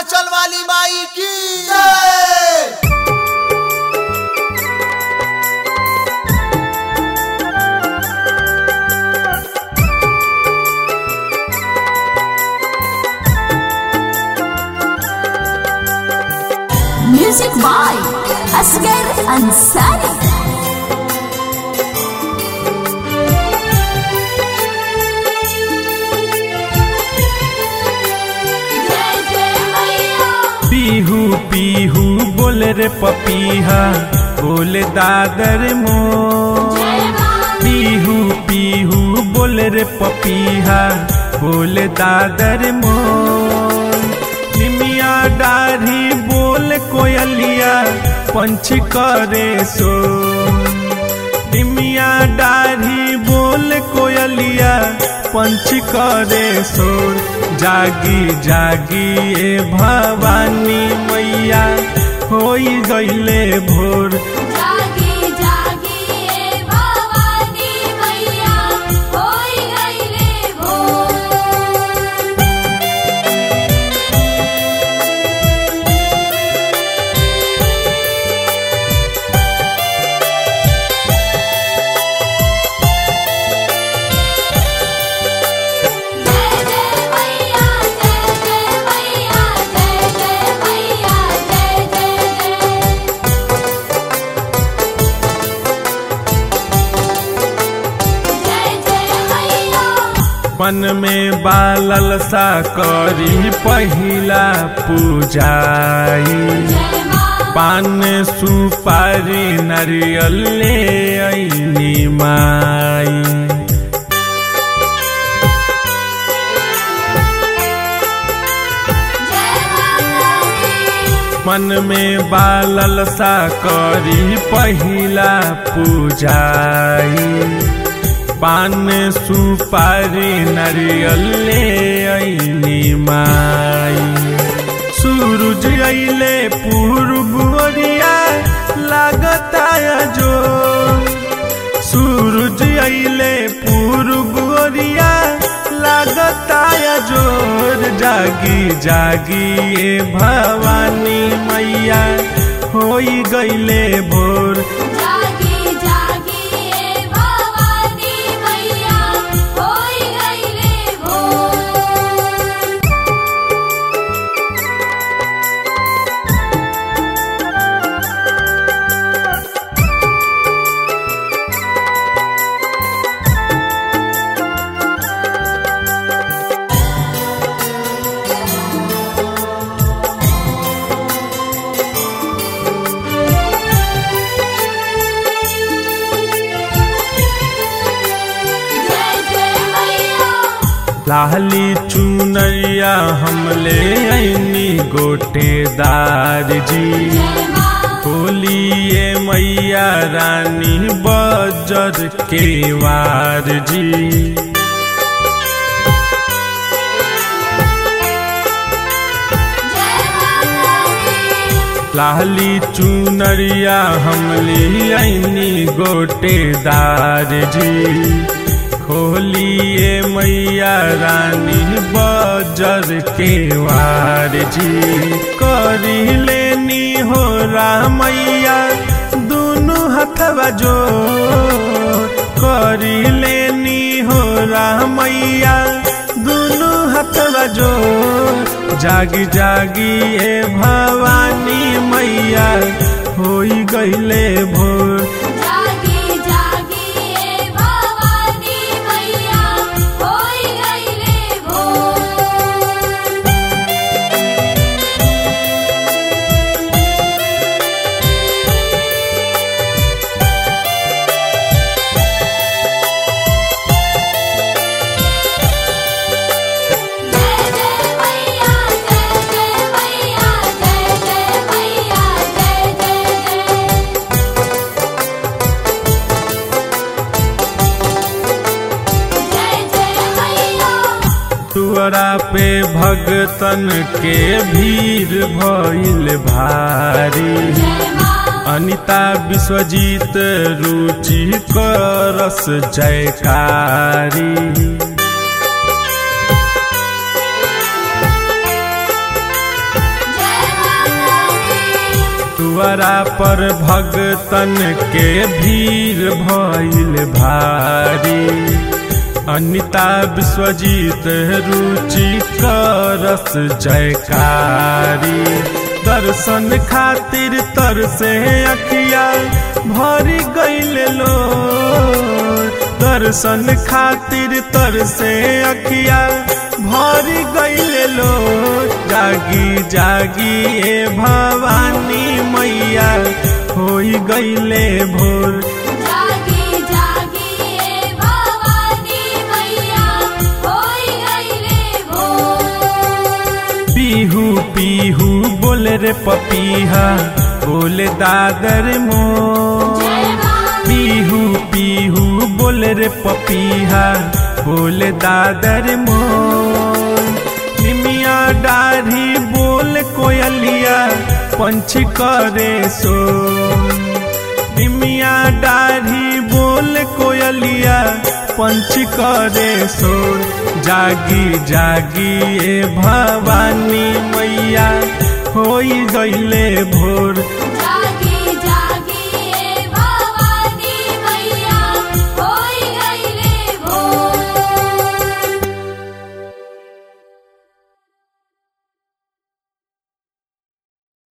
विंध्याचल वाली माई की जय Music by Asghar Ansari. पीहू पीहू बोल रे पपीहा बोल दादर मो पीहू पीहू बोल रे पपीहा बोल दादर मो निमिया डाढ़ी बोल कोयलिया पंछ करे सो निमिया डाढ़ी बोल कोयलिया पंछ करे सोर जागी जागी ए भवानी मैया होई गईले भोर जागी जागी ए भवानी मैया होई गईले भोर जय जय मैया जय जय मैया जय जय मैया जय जय जय जय जय मैया मन में बालल सा करी पहिला पूजाई जय मां पान सुपारी नारियल ले ऐनी माई जय माता दी मन में बालल सा करी पहिला पूजाई पान सुपारी नारियल ले ऐनी माई सूरज अइले पूर्व ओरिया लागता जो सूरज अइले पूर्व ओरिया लागता जोर जागी जागी ए भवानी मैया होई गईले भोर जागी जागी ए भवानी मैया होई गईले भोर जय जय मैया लाली चुनरिया हमले ऐनी गोटेदार जी जय मां बोलिए मैया रानी बजर के वार जी जय माता दी लाली चुनरिया हमली ऐनी गोटेदार जी खोलिए मैया रानी बजर के वार जी करी लेनी हो रामैया दुनु हथवा जो करी लेनी हो रामैया दुनु हथवा जो जागी जागी ए भवानी मैया होई गईले भोर जागी जागी ए भवानी मैया होई गईले भोर जय जय मैया जय जय मैया जय जय मैया जय जय जय जय जय मैया तुअरा पे भगतन के भीड़ भइल भारी जय मां अनिता विश्वजीत रुचि करस जयकारी दुआरा पर भगतन के भीड़ भइल भारी अनिता विश्वजीत रुचि करस जयकारी दर्शन खातिर तरसे अखिया भरी गईल लो दर्शन खातिर तरसे अखिया भरी गईल लो जागी जागी ए भवानी मैया होई गईले भोर जागी जागी ए भवानी मैया होई गईले भोर पीहू पीहू बोल रे पपीहा बोले दादर मो जय मां पीहू पीहू बोल रे पपीहा बोले दादर मो निमिया डाढ़ी बोल कोयलिया पंछी करे सो निमिया डाढ़ी बोल कोयलिया पंछी करे सो जागी जागी ए भवानी मैया होई गईले भोर